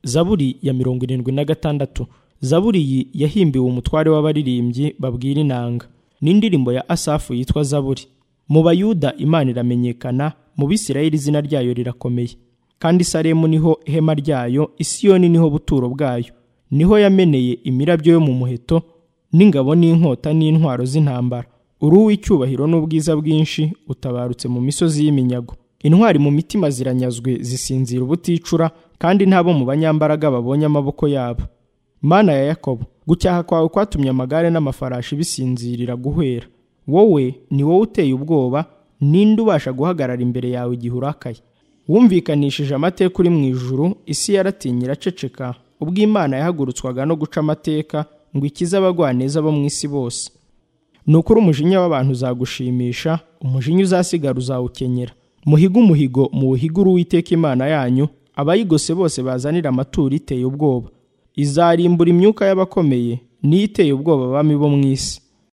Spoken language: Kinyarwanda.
zaburi ya mirongo irindwi na gatandatu zaburi iyi yahimbiwe umutware w'abaririmbyi babwira inanga n'indirimbo ya asafu yitwa zaburi mu bayuda imana iramenyekana mu bisirayeli izina ryayo rirakomeye kandi Salemu niho ihema ryayo isiyoni niho buturo bwayo niho yameneye imirabyo yo mu muheto n'ingabo n'inkota n'intwaro z'intambara uri uw'icyubahiro n'ubwiza bwinshi utabarutse mu misozi y'iminyago intwari mu mitima ziranyazwe zisinzira ubuticura kandi ntabo mu banyambaraga babonye amaboko yabo mana ya yakobo gucyaha kwawe kwatumye amagare n'amafarashi bisinzirira guhwera wowe ni wowe uteye ubwoba ninde ubasha guhagarara imbere yawe igihe urakaye wumvikanishije amateka uri mu ijuru isi yaratinye iraceceka ubwo imana yahagurutswaga no guca amateka ngo ikize abagwaneza bo mu isi bose ni ukuri umujinya w'abantu uzagushimisha umujinya uzasigara uzawukenyera muhiga umuhigo muwuhigure uwiteka imana yanyu abayigose bose bazanira amaturo iteye ubwoba izarimbura imyuka y'abakomeye n'iteye ubwoba bami bo mu isi